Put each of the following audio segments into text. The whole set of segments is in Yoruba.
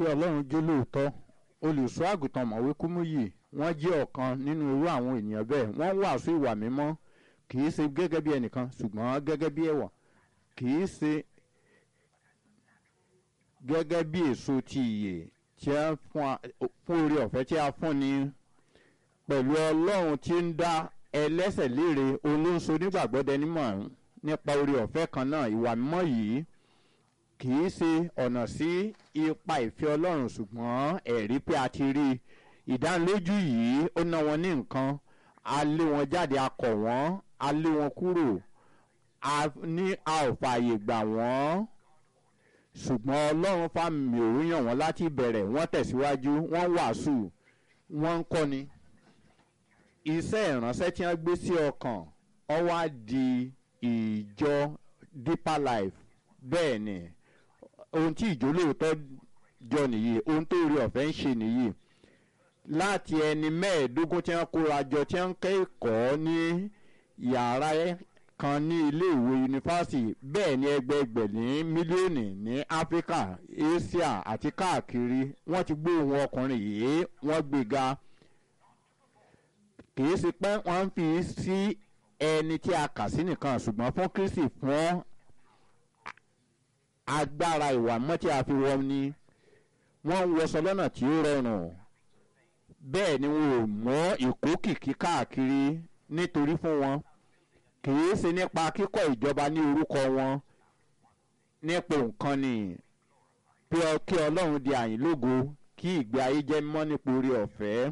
pé ọlọ́run jó lóòótọ́ olùṣọ́ àgùntàn mọ̀wé kúmúyì wọ́n jẹ́ ọ̀kan nínú irú àwọn ènìyàn bẹ́ẹ̀ wọ́n ń wàásù ìwà mímọ́ kì í ṣe gẹ́gẹ́ bí ẹnìkan ṣùgbọ́n gẹ́gẹ́ bí ẹ̀wà kì í ṣe gẹ́gẹ́ bí èso ti ìyè tí a fún a- fún oore ọ̀fẹ́ tí a fún ni pẹ̀lú ọlọ́run tí ń dá ẹlẹ́sẹ̀ léèrè olóńso nígbàgbọ́dẹ nímọ̀ nípa oore ọ̀fẹ́ kan náà ìwà mímọ́ yìí kì í ṣe ọ̀nà sí ipa ìfẹ́ ọlọ́run ṣùgbọ́n ẹ̀rí pé a ti rí i ìdánilójú yìí ó ná wọn ní nǹkan a lé wọn jáde a kọ̀ wọ́n a lé wọn kúrò a ní a ò fààyè gbà wọ́n ṣùgbọ́n ọlọ́run fàmì òun yàn wọ́n láti bẹ̀rẹ̀ wọ́n tẹ̀síwájú wọ́n wàásù wọ́n ń kọ́ni iṣẹ́ ìránṣẹ́ tí wọ́n gbé sí ọkàn ọ wá di ìjọ deeper life bẹ́ẹ̀ ni ohun tí ìjọ lóòótọ́ jọ nìyí ohun tó rí ọ̀fẹ́ ń ṣe nìyí láti ẹni mẹ́ẹ̀ẹ́dógún tí wọ́n kóra jọ tí wọ́n ń kẹ́kọ̀ọ́ ní yàrá kan ní iléèwé yunifásitì bẹ́ẹ̀ ni ẹgbẹẹgbẹ̀ ní mílíọ̀nù ní áfíríkà asia àti káàkiri wọ́n ti gbé ohun ọkùnrin yìí wọ́n gbéga kì í ṣe pé wọ́n ń fi sí ẹni tí a kà sí nìkan ṣùgbọ́n fún kristi fún agbára ìwà mọ́ tí a fi wọ́n ni wọ́n ń wọṣọ lọ́nà tí ó rọrùn bẹ́ẹ̀ ni wọn ò mọ́ ìkókìkí káàkiri nítorí fún wọn kìí ṣe nípa kíkọ́ ìjọba ní orúkọ wọn nípò nǹkan ni bí ọ kí ọlọ́run di àyìn lógo kí ìgbé ayé jẹ́ mímọ́ nípa orí ọ̀fẹ́.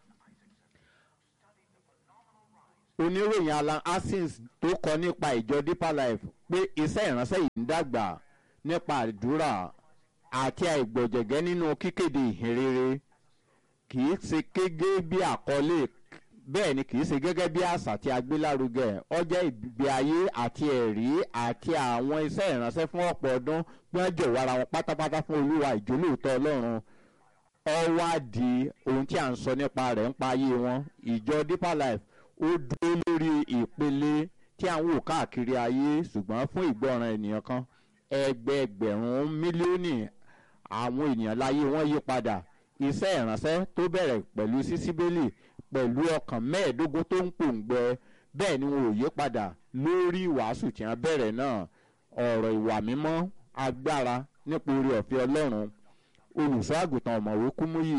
oníròyìn alan asins tó kọ nípa ìjọ deeper life pé iṣẹ́ ìránṣẹ́ yìí ń dàgbà nípa àdúrà àti àìgbọ̀jẹ̀gẹ́ nínú kíkéde ìhìnrere kì í ṣe kége bí àkọlé bẹ́ẹ̀ ni kì í ṣe gẹ́gẹ́ bí àṣà tí a gbé lárugẹ ọjọ́ ìgbé ayé àti ẹ̀rí àti àwọn iṣẹ́ ìránṣẹ́ fún ọ̀pọ̀ ọdún bí wọ́n jọ̀wọ́ ara wọn pátápátá fún olúwa ìjólóòótọ́ ọlọ́run ọwá di ohun tí à ń sọ nípa rẹ̀ ń pa ayé wọn ìjọ deeper life ó dúró lórí ìpele tí à ń wò káàkiri ayé ṣùgbọ́n fún ìgbọràn ènìyàn kan ẹgbẹẹgbẹ̀rún mílíọ̀nù àwọn ènìyàn láyé wọn yí padà iṣẹ́ ìránṣẹ́ tó bẹ̀rẹ̀ pẹ̀lú sísíbélì pẹ̀lú ọkàn mẹ́ẹ̀ẹ́dógún tó ń pòǹgbẹ bẹ́ẹ̀ ni wọn ò yí padà lórí ìwàásù tí wọ́n bẹ̀rẹ̀ náà ọ̀rọ̀ ìwà mímọ́ agbára nípa orí ọ̀fẹ́ ọlọ́run olùṣọ́ àgùntàn ọ̀mọ̀wé kúmúyì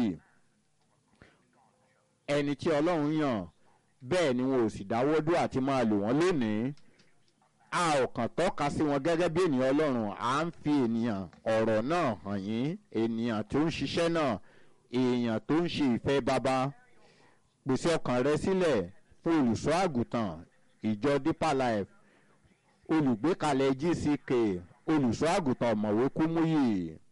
ẹni tí ọlọ́run yàn bẹ́ẹ̀ ni wọn ò sì dáwọ́ dúró àti máa lò wọ́n lónìí a ò kàn tọ́ka sí wọn gẹ́gẹ́ bí ènìyàn ọlọ́run à ń fi ènìyàn ọ̀rọ̀ náà hàn yín ènìyàn tó ń ṣiṣẹ́ náà èèyàn tó ń ṣe ìfẹ́ baba pèsè ọkàn rẹ sílẹ̀ fún olùṣọ́ àgùntàn ìjọ deeper life olùgbékalẹ̀ gck olùṣọ́ àgùntàn ọ̀mọ̀wé kúmúyì